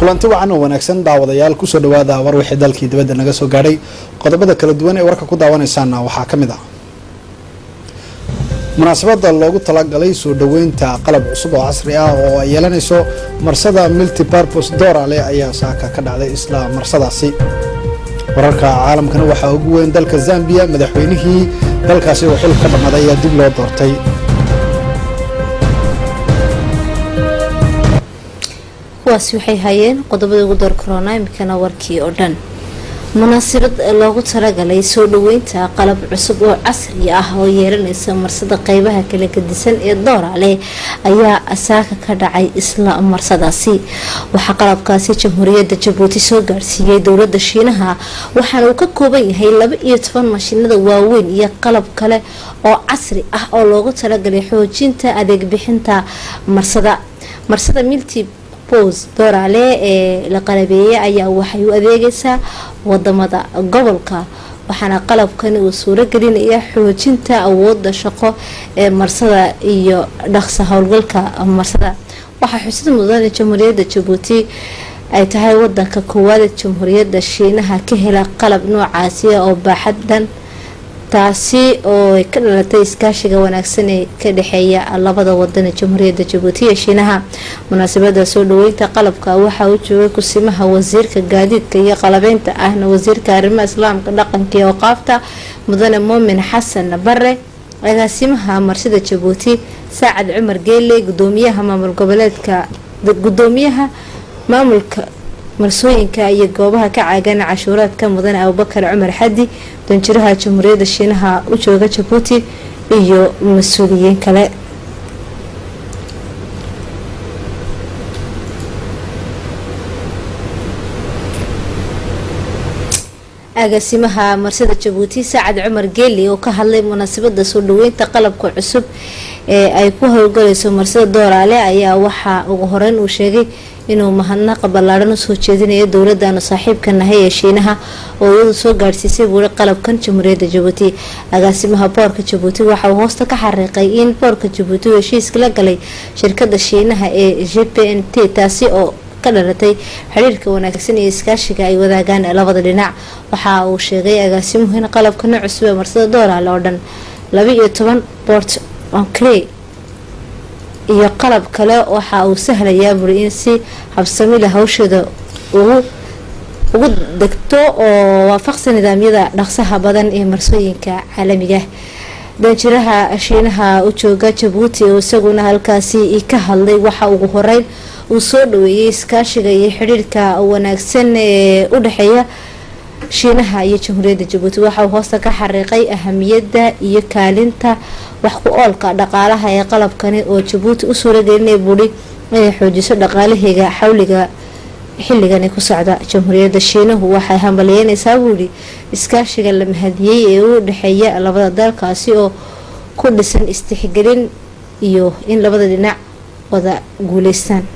kulanti wacan oo wanaagsan daawadayaal kusoo dhawaada war wixii dalkii dibadda naga soo gaadhay qodobada kala duwan ee warka ku daawanaysaana waxaa ka mid ah munaasabada loogu talagalay soo dhaweynta qalab cusub oo casri ah oo ay yeelanayso marsada multipurpose dorale ayaa saaka ka dhacday isla marsadaasi wararka caalamkana waxaa ugu weyn dalka zambiya madaxweynihii dalkaasi oo xilka dhammaday ayaa dib loo doortay kuwaasi waxay hayeen qodobada ugu door corona imikana warkii oo dhan munaasabad loogu talagalay soo dhaweynta qalab cusub oo casri ah oo yeelanaysa marsada qeybaha kala gadisan ee doorale ayaa saaka ka dhacay isla marsadaasi waxaa qalabkaasi jamhuuriyadda jabuuti soo gaarsiiyey dowlada shiinaha waxaana uu ka kooban yahay laba iyo toban mashiinada waaweyn iyo qalab kale oo casri ah oo loogu talagalay xoojinta adeeg bixinta marsada marsada milti bos doorale ee la qalabeeyay ayaa waxay u adeegaysaa wadamada gobolka waxaana qalabkani uu suuro gelinaya xoojinta awooda shaqo ee marsada iyo dhaqsa howlgalka marsada waxaa xusid mudan in jamhuuriyadda jabuuti ay tahay wadanka koowaad jamhuuriyadda shiinaha ka hela qalab noocaasi oo baaxadan taasi oo ka dhalatay iskaashiga wanaagsan ee ka dhexeeya labada wadan ee jamhuuriyadda jabuuti iyo shiinaha munaasabada soo dhaweynta qalabka waxaa u joogay kusimaha wasiirka gaadiidka iyo qalabeynta ahna wasiirka arrimaha islaamka dhaqanka iyo waqaafta mudane muumin xasan bare agaasimaha marsida jabuuti saacad cumar geele gudoomiyaha maamul goboleedka gudoomiyaha maamulka marsooyinka iyo goobaha ka caagan cashuuraadka mudane abubakar cumar xadi danjiraha jamhuuriyadda shiinaha u jooga jabuuti iyo mas-uuliyiin kale agaasimaha marsada jabuuti saacad cumar geeli oo ka hadlay munaasabada soo dhaweynta qalabka cusub ee ay ku howlgalayso marsada dooraale ayaa waxaa ugu horeyn uu sheegay inuu mahadnaqa ballaadhan usoo jeedinayo dowladanu saaxiibka nahay ee shiinaha oo iyadu soo gaadhsiisay buuri qalabkan jamhuuriyadda jabuuti agaasimaha boorka jabuuti waxa uu hoosta ka xariiqay in boorka jabuuti uu heshiiska la galay shirkada shiinaha ee g p n t taasi oo ka dhalatay xiriirka wanaagsan iyo iskaashiga ay wadaagaan labada dhinac waxa uu sheegay agaasimuhu in qalabkana cusub ee marsada dooraale oo dhan laba iyo toban bort oncre iyo qalab kale waxa uu sahlayaa buri in si habsamila hawsheeda ugu ugu degto oo waafaqsan nidaamyada dhaqsaha badan ee marsooyinka caalamiga danjiraha shiinaha u jooga jabuuti oo isaguna halkaasi ka hadlay waxa ugu horeyn uu soo dhaweeyay iskaashiga iyo xidhiirka wanaagsan ee u dhexeeya shiinaha iyo jamhuuriyadda jabuuti waxa uu hoosta ka xariiqay ahamiyadda iyo kaalinta wax ku oolka dhaqaalaha ee qalabkani oo jabuuti u suuragelinaya buuri inay xoojiso dhaqaalaheega xawliga xilligani ku socda jamhuuriyadda shiinahu waxay hambalyeynaysaa buuri iskaashiga la mahadiyey ee u dhexeeya labada dalkaasi oo ku dhisan istixgelin iyo in labada dhinac wada guuleystaan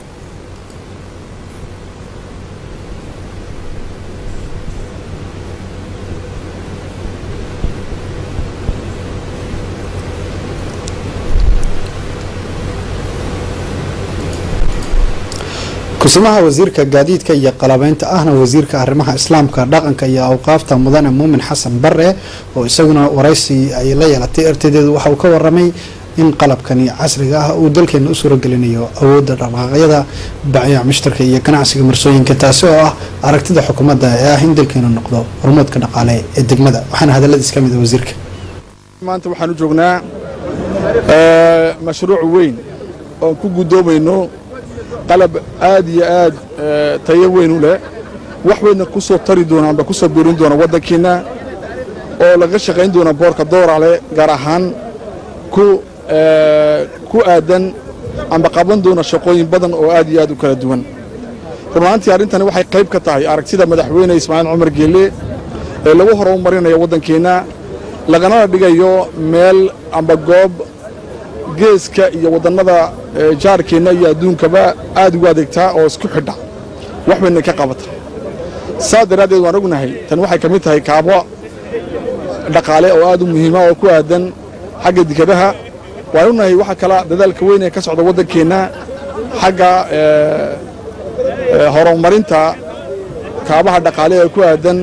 kusimaha wasiirka gaadiidka iyo qalabeynta ahna wasiirka arrimaha islaamka dhaqanka iyo awqaafta mudane muumin xasan bare oo isaguna waraysi ay la yeelatay ertadeedu waxa uu ka waramay in qalabkani casriga ah uu dalkeena u suuragelinayo awoodda dhaqaaqyada bacyac mushtarka iyo ganacsiga marsooyinka taasi oo ah aragtida xukuumadda ee ah in dalkeenu noqdo horumoodka dhaqaale ee degmada waxaana hadaladiis ka mid a wasiirka maanta waxaan u joognaa mashruuc weyn oon ku guddoomayno qalab aad iyo aad tayo weyn u leh wax weynna ku soo tari doona amba ku soo biirin doona waddankiinna oo laga shaqayn doona boorka doorale gaar ahaan ku ku aadan amba qaban doona shaqooyin badan oo aad iyo aad u kala duwan runaantii arrintani waxay qayb ka tahay aragtida madaxweyne ismaaciil cumar geelle ee lagu horumarinayo waddankeenna laganana dhigayo meel amba goob geeska iyo waddannada jaarkeenna iyo adduunkaba aad ugu adeegtaa oo isku xidha wax bayna ka qabata saa daraaddeed waan ognahay tan waxay ka mid tahay kaabo dhaqaale oo aad u muhiima oo ku aadan xagga dikadaha waan ognahay waxa kala dadaalka weyn ee ka socda waddankeenna xagga horumarinta kaabaha dhaqaale ee ku aadan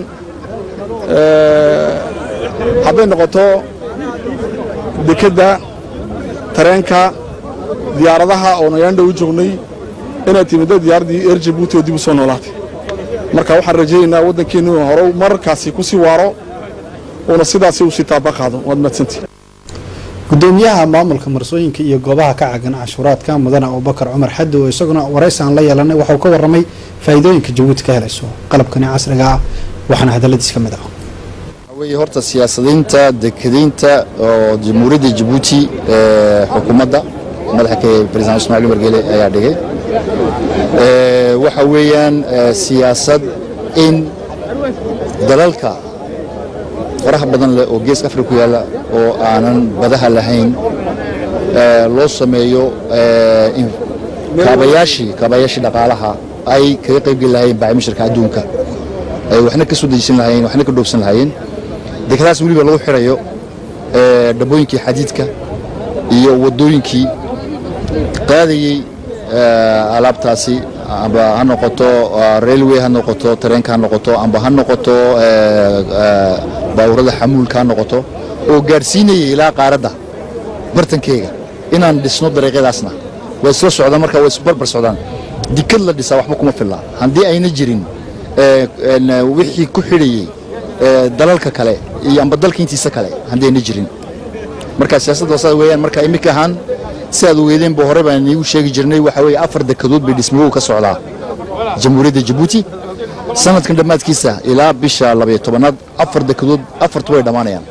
hadday noqoto dekedda tareenka diyaaradaha oo nagaandha u joognay inay timiddo diyaaraddii eer jabuuti oo dib u soo noolaatay marka waxaan rajaynaynaa waddankeennu inuu hore markaasi ku sii waaro uuna sidaasi u sii taaba qaado waad mahadsantii gudoomiyaha maamulka marsooyinka iyo goobaha ka cagan cashuuraadka mudane abubakar cumar xaddi oo isaguna waraysi aan la yeelanay waxauu ka warramay faa'iidooyinka jabuuti ka helayso qalabkani casriga ah waxaana hadalladiis ka mid ah weye horta siyaasadiinta dekadaynta oo jamhuuriyadda jabuuti ee xukuumadda madaxa ka president ismaciil umar geele ayaa dhigay waxa weeyaan siyaasad in dalalka faraha badan leh oo geeska afrika ku yaalla oo aanan badaha lahayn loo sameeyo kaabayaashii kaabayaashii dhaqaalaha ay kaga qaybgeli lahayen bacimishirka adduunka ay waxna ka soo dejisan lahayen waxna ka dhoobsan lahaayeen dekadaas weliba lagu xidhayo dhabbooyinkii xadiidka iyo waddooyinkii qaadayey alaabtaasi amba ha noqoto railway ha noqoto tareenka ha noqoto amba ha noqoto baawurada xamuulka ha noqoto oo gaadhsiinayay ilaa qaaradda bartankeega inaan dhisno dariiqyadaasna way isla socdaan marka way isbarbar socdaan dikad la dhisaa waxba kuma filla haddii ayna jirin wixii ku xidhayey dalalka kale iyo amba dalka intiisa kale haddii ayna jirin marka siyaasadda saas weeyaan marka iminka ahaan si aad ogeedeenba hore baan iniigu sheegi jirnay waxaa weeye afar dekadood bay dhismoogu ka socdaa jamhuuriyadda jabuuti sanadkan dhammaadkiisa ilaa bisha labayo tobanaad afar dekadood afartu way dhammaanayaan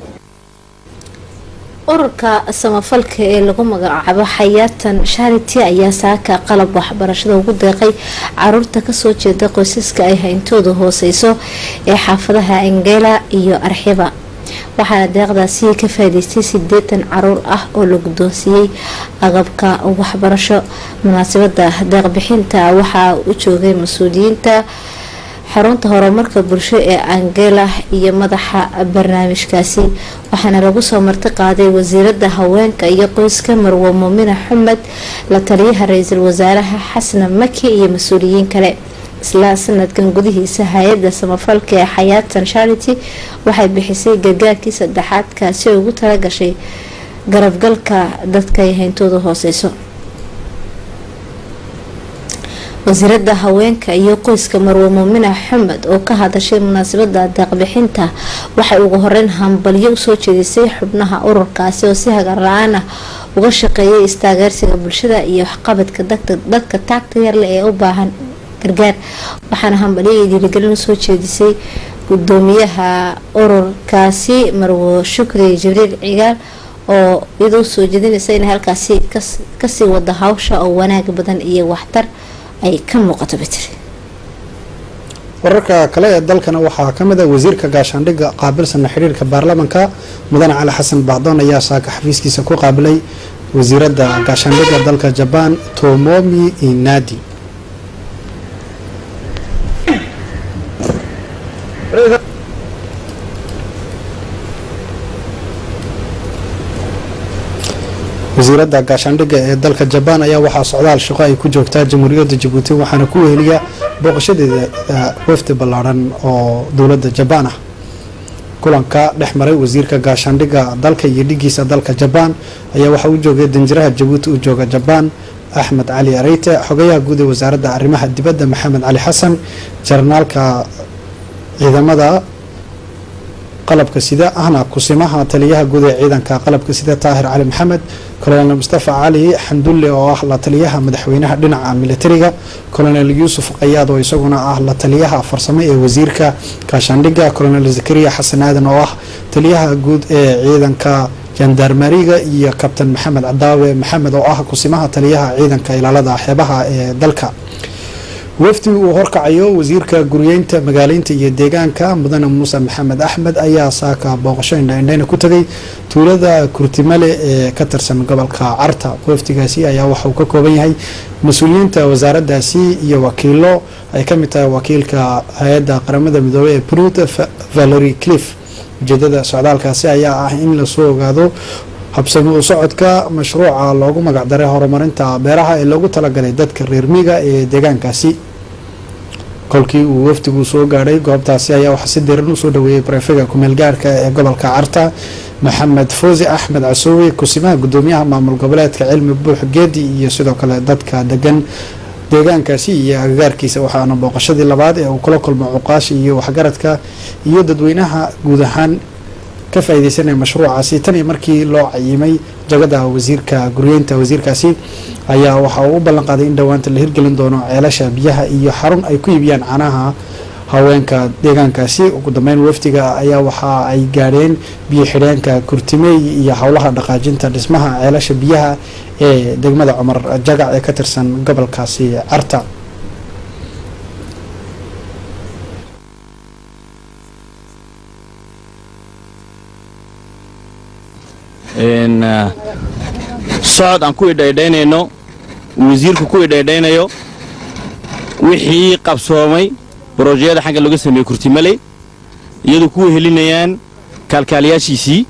ururka samafalka ee lagu magacaabo xayaatan sharity ayaa saaka qalab waxbarashada ugu deeqay caruurta kasoo jeeda qoysaska ay hayntooda hooseyso ee xaafadaha angela iyo arxiba waxaana deeqdaasi ka faa'iidaystay sideetan caruur ah oo la guddoonsiiyey agabka waxbarasho munaasabada deeqbixinta waxaa u joogay mas-uuliyiinta xarunta horumarka bulsho ee angela iyo madaxa barnaamijkaasi waxaana lagu soo marti qaaday wasiirada haweenka iyo qoyska marwo muumina xumed la taliyaha ra-iisul wasaaraha xasna maki iyo mas-uuliyiin kale isla sanadkan gudihiisa hay-adda samafalka ee xayaatan charity waxay bixisay gargaarkii saddexaad kaasi oo ugu talagashay garabgalka dadka ay hayntooda hooseyso wasiirada haweenka iyo qoyska marwo muumina xumed oo ka hadashay munaasabada deeqbixinta waxay ugu horeyn hambalyo usoo jeedisay xubnaha ururkaasi oo si hagar la-aan ah uga shaqeeyay istaageersiga bulshada iyo waxqabadka dadka taagta yarle ee u baahan gargaar waxaana hambalyo iyo dhiirigelin usoo jeedisay gudoomiyaha ururkaasi marwo shukri jibriil cigaal oo iyadoo usoo jeedinaysa inay halkaasi kasii wada hawsha oo wanaag badan iyo waxtar ay ka muuqato bitri wararka kale ee dalkana waxaa ka mid ah wasiirka gaashaandhigga qaabilsana xidhiirka baarlamanka mudane cali xasan bacdoon ayaa saaka xafiiskiisa ku qaabilay wasiirada gaashaandhigga dalka jabaan tomomi inadi wasiirada gaashaandhigga ee dalka jabaan ayaa waxaa socdaal shaqo ay ku joogtaa jamhuuriyadda jabuuti waxaana ku weheliya booqashadeeda wafdi ballaadhan oo dowladda jabaan ah kulanka dhex maray wasiirka gaashaandhigga dalka iyo dhigiisa dalka jabaan ayaa waxaa u joogay danjiraha jabuuti u jooga jabaan axmed cali areyte xogayaha guud ee wasaaradda arrimaha dibadda maxamed cali xasan jarnaalka ciidamada qalabka sida ahna kusimaha taliyaha guud ee ciidanka qalabka sida taahir cali maxamed colonel mustafa cali xandulle oo ah la taliyaha madaxweynaha dhinaca militariga colonel yuusuf qayaad oo isaguna ah la taliyaha farsamo ee wasiirka gaashaandhigga colonel zakariya xasan aadan oo ah taliyaha guud ee ciidanka jandarmariga iyo kabtan maxamed cadaawe maxamed oo ah kusimaha taliyaha ciidanka ilaalada xeebaha ee dalka wafdi uu horkacayo wasiirka guryeynta magaaleynta iyo deegaanka mudane muuse maxamed axmed ayaa saaka booqasho indhaindhayna ku tegay tuulada kurtimale ee ka tirsan gobolka carta wafdigaasi ayaa waxa uu ka kooban yahay mas-uuliyiinta wasaaraddaasi iyo wakiilo ay ka mid tahay wakiilka hay-adda qaramada midoobey ee brut valery cliff ujeedada socdaalkaasi ayaa ah in lasoo ogaado habsami u socodka mashruuca loogu magacdaray horumarinta beeraha ee loogu talagalay dadka reer miiga ee deegaankaasi kolkii uu wafdigu soo gaadhay goobtaasi ayaa waxaa si diran usoo dhaweeyey barefega kumeel gaarka ee gobolka carta maxamed foosi axmed casoowe kusimaha gudoomiyaha maamul goboleedka cilmi buux geedi iyo sidoo kale dadka degan deegaankaasi iyo agagaarkiisa waxaana booqashadii labaad ee uu kula kulmo cuqaashi iyo waxgaradka iyo dadweynaha guud ahaan ka faaideysanaya mashruucaasi tan iyo markii loo cayimay jagada wasiirka guryeynta wasiirkaasi ayaa waxa uu u ballan qaaday in dhowaanta la hirgelin doono ceelasha biyaha iyo xarun ay ku iibiyaan canaha haweenka deegaankaasi ugu dambeyn wafdiga ayaa waxa ay gaadheen biyo xidheenka kurtimeey iyo howlaha dhaqaajinta dhismaha ceelasha biyaha ee degmada cumar jagac ee ka tirsan gobolkaasi carta socod aan ku idhaydhaynayno wasiirku ku idhaydhaynayo wixii qabsoomay brojeyada xagga laga sameeyey kurtimaley iyadoo ku wehelinayaan kaalkaaliyaashiisii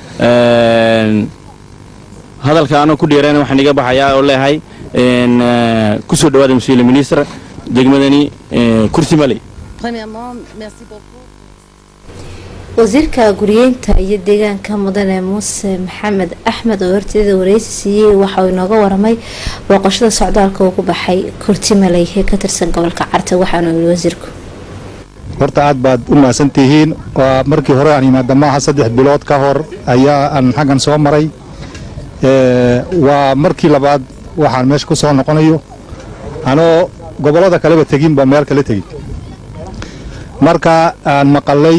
hadalka anoo ku dheerana waxaan iga baxayaa oo leeyahay ku soo dhawaada mas-uula ministr degmadani kurtimaley wasiirka guryeynta iyo deegaanka mudane muuse maxamed axmed oo horteeda wareysi siiyey waxauu inooga waramay booqashada socdaalka ugu baxay kurtimaley ee ka tirsan gobolka carta waxaanu yii wasiirku horta aad baad u mahadsan tihiin waa markii hore aan yimaada maaha saddex bilood ka hor ayaa aan xaggan soo maray waa markii labaad waxaan meesha ku soo noqonayo anoo gobollada kaleba teginba meel kala tegin marka aan maqalay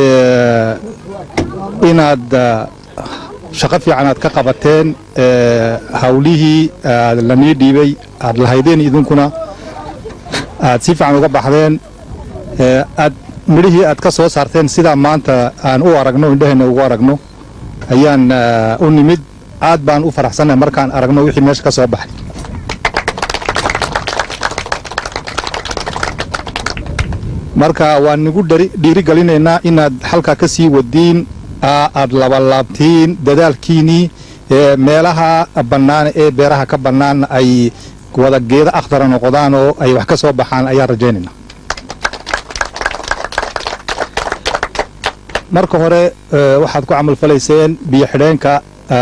inaad shaqo fiican aad ka qabateen hawlihii lanii dhiibay aad lahaydeen idinkuna aad si fiican uga baxdeen aad midhihii aad ka soo saarteen sidaa maanta aan u aragno indhaheenna ugu aragno ayaan u nimid aad baan u faraxsannahay markaan aragno wixii meesha ka soo baxay marka waan nigu dhiirigelinaynaa inaad halkaa ka sii wadiin aad labalaabtiin dadaalkiinnii meelaha bannaan ee beeraha ka bannaan ay wada geeda akhdara noqdaan oo ay wax ka soo baxaan ayaan rajaynaynaa marka hore waxaad ku camalfalayseen biyo xidheenka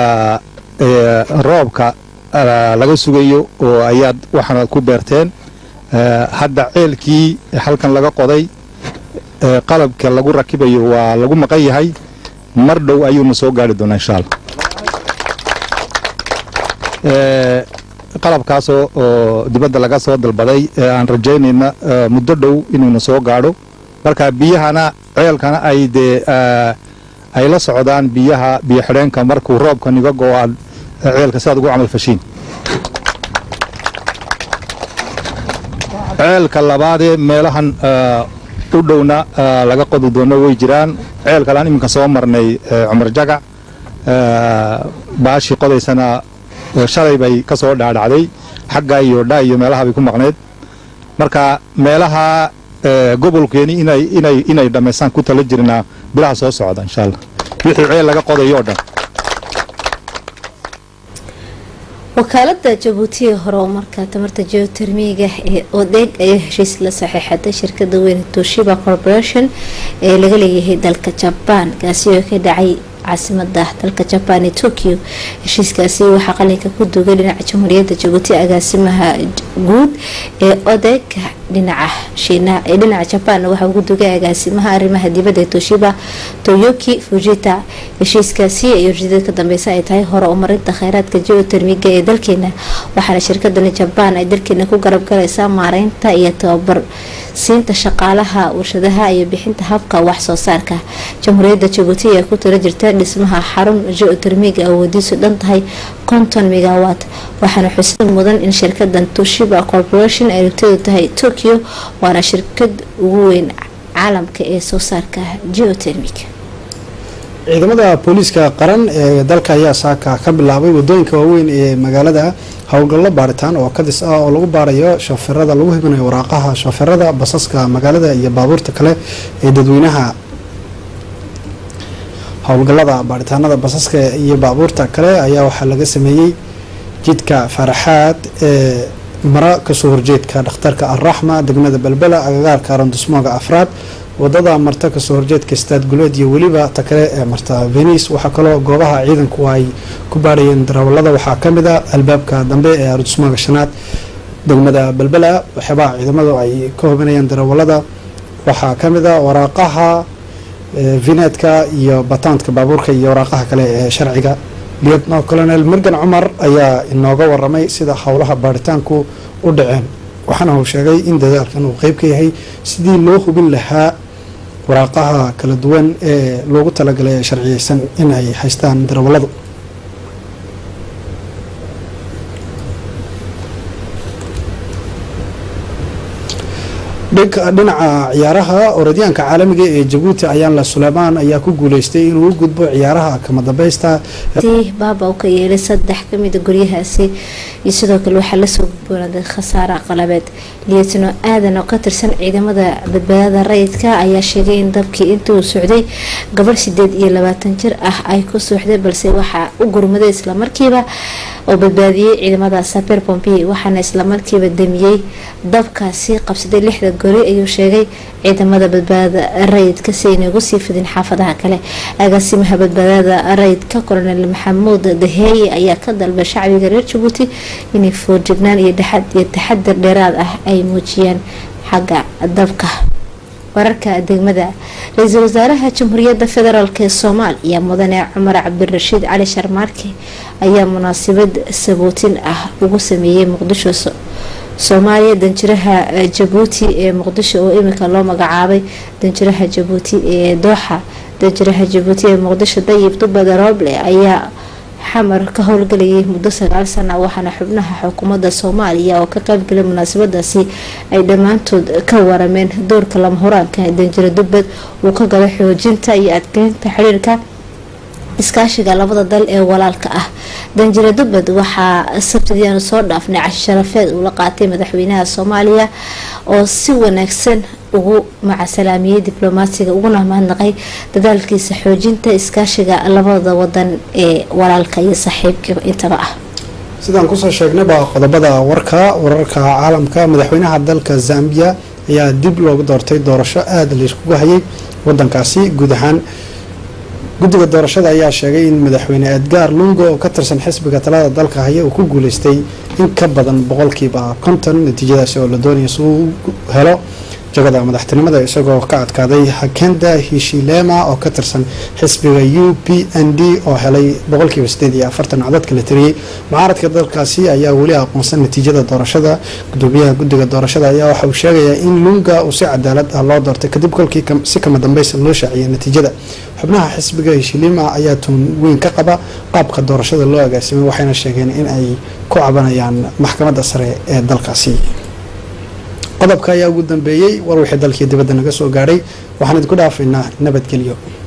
roobka laga sugayo oo ayaad waxaanaad ku beerteen hadda ceelkii halkan laga qoday qalabka lagu rakibayo waa lagu maqan yahay mar dhow ayuuna soo gaari doonaa insha allah qalabkaasoo oo dibadda laga soo dalbaday aan rajaynayna muddo dhow inuuna soo gaadho marka biyahana ceelkana ay dee ay la socdaan biyaha biyo xidheenka markuu roobka niga go aad ceelka si aad ugu camal fashiin ceelka labaadee meelahan u dhowna laga qodi doono way jiraan ceel kalean iminka soo marnay cumar jagac baashii qodaysana shalay bay ka soo dhaadhacday xagga iyo dha iyo meelaha bay ku maqnayd marka meelaha gobolkeeni inay inay inay dhammaystaan ku tala jirnaa bilaha soo socda insha allah wixii ceel laga qodayo o dhan wakaalada jabuuti ee horumarka tamarta geotermiga ee odeeg ayaa heshiis la saxiixatay shirkada weyne toshiba corporation ee laga leeyahay dalka jabaan kaasi oo ka dhacay caasimada dalka jabaan ee tokyo heshiiskaasi waxaa qalinka ku dugay dhinaca jamhuuriyadda jabuuti agaasimaha guud ee odeeg dhinaca shiina ee dhinaca jabaan waxaa ugu dugay agaasimaha arrimaha dibadda ee toshiba toyoki fujita heshiiskaasi ay ujeedada ka dambeysa ay tahay hore umarinta kheyraadka geotermiga ee dalkeena waxaana shirkadani jabaan ay dalkeena ku garab galaysaa maareynta iyo tababar siinta shaqaalaha warshadaha iyo bixinta habka wax soo saarka jamhuuriyadda jabuuti ayaa ku tala jirta dhismaha xarun geotermiga awoodiisu dhan tahay konton megawat waxaana xusid mudan in shirkadan toshiba corporation ay rugteedu tahay tokyo waana shirkad ugu weyn caalamka ee soo saarka geotermig ciidamada booliiska qaran ee dalka ayaa saaka ka bilaabay wadooyinka waaweyn ee magaalada howlgallo baaritaan oo kadis ah oo lagu baarayo shooferada lagu hibinayo waraaqaha shooferada basaska magaalada iyo baabuurta kale ee dadweynaha howlgallada baaritaanada basaska iyo baabuurta kale ayaa waxaa laga sameeyey jidka faraxaad ee mara kasoo horjeedka dhakhtarka alraxma degmada belbela agagaarka arondismooga afraad wadada marta kasoo horjeedka staad guleed iyo weliba ta kale ee marta venice waxaa kaloo goobaha ciidanku ay ku baarayeen darawalada waxaa kamid a albaabka dambe ee arondismooga shanaad degmada belbela waxyaabaha ciidamadu ay ka hubinayeen darawalada waxaa kamid a waraaqaha vineedka iyo bataantka baabuurka iyo waraaqaha kale ee sharciga lietno colonel morgan cumar ayaa inooga waramay sida howlaha baaritaanku u dhaceen waxaana uu sheegay in dadaalkan uu qeyb ka yahay sidii loo hubin lahaa waraaqaha kala duwan ee loogu talagalay ee sharciyeysan in ay haystaan darawaladu dhinaca ciyaaraha orodyaanka caalamiga ee jabuuti ayaanla suleymaan ayaa ku guuleystay inuu u gudbo ciyaaraha kama dambaysta baaba u ka yeelay saddex kamida guryahaasi iyo sidoo kale waxaa lasoo gudboonaaday khasaara qalabeed lietno aadan oo ka tirsan ciidamada badbaadada rayidka ayaa sheegay in dabkii intii uu socday gabarh sideed iyo labaatan jir ah ay ku suuxday balse waxaa u gurmaday islamarkiiba oo badbaadiyey ciidamada saber pompi waxaana islamarkiiba damiyey dabkaasi qabsaday lixda gori ayuu sheegay ciidamada badbaadada rayidka si ayna ugu sii fidin xaafadaha kale agaasimaha badbaadada rayidka colonel maxamuud daheeye ayaa ka dalbay shacbiga reer jabuuti inay foojignaan iyo taxadir dheeraad ah ay muujiyaan xagga dabka wararka degmada ra-iisul wasaaraha jamhuuriyadda federaalk ee soomaaliya mudane cumar cabdirashiid cali sharmaarke ayaa munaasabad sabootin ah ugu sameeyey muqdisho soomaaliya danjiraha jabuuti ee muqdisho oo imika loo magacaabay danjiraha jabuuti ee dooxa danjiraha jabuuti ee muqdisho dayib dubada rooble ayaa xamar ka howlgalayay muddo sagaal sana waxaana xubnaha xukuumadda soomaaliya oo ka qaybgalay munaasabadaasi ay dhammaantood ka warameen doorka lama horaanka danjiro dubbad uu ka gala xoojinta iyo adkeynta xiriirka iskaashiga labada dal ee walaalka ah danjiro dubbad waxaa sabtidiiaanu soo dhaafnay cashi sharafeed uu la qaatay madaxweynaha soomaaliya oo si wanaagsan ugu macasalaamiyey diblomaasiga uguna mahadnaqay dadaalkiisa xoojinta iskaashiga labada wadan ee walaalka iyo saaxiibka intaba ah sidaan kusoo sheegnayba qodobada warka wararka caalamka madaxweynaha dalka zambia ayaa dib loogu doortay doorasho aada layskugu hayay wadankaasi guud ahaan guddiga doorashada ayaa sheegay in madaxweyne edgar lungo oo ka tirsan xisbiga talada dalka haya uu ku guuleystay in ka badan boqolkiiba konton natiijadaasi oo la doonaya si uu helo jagada madaxtinimada isagoo ka adkaaday hakenda hishilema oo ka tirsan xisbiga u p n d oo helay boqolkiiba sideed iyo afartan codadka la tiriyey mucaaradka dalkaasi ayaa weli aqoonsan natiijada doorashada gudoomiyaha guddiga doorashada ayaa waxa uu sheegayaa in lunga uu si cadaalad ah loo doortay kadib kolkii si kama dambeysa loo shaaciyay natiijada xubnaha xisbiga hishilima ayaa tuun weyn ka qaba qaabka doorashada loo agaasimay waxayna sheegeen in ay ku cabanayaan maxkamadda sare ee dalkaasi qodobka ayaa ugu dambeeyey war wixii dalkii dibadda naga soo gaadhay waxaan idinku dhaafaynaa nabadgelyo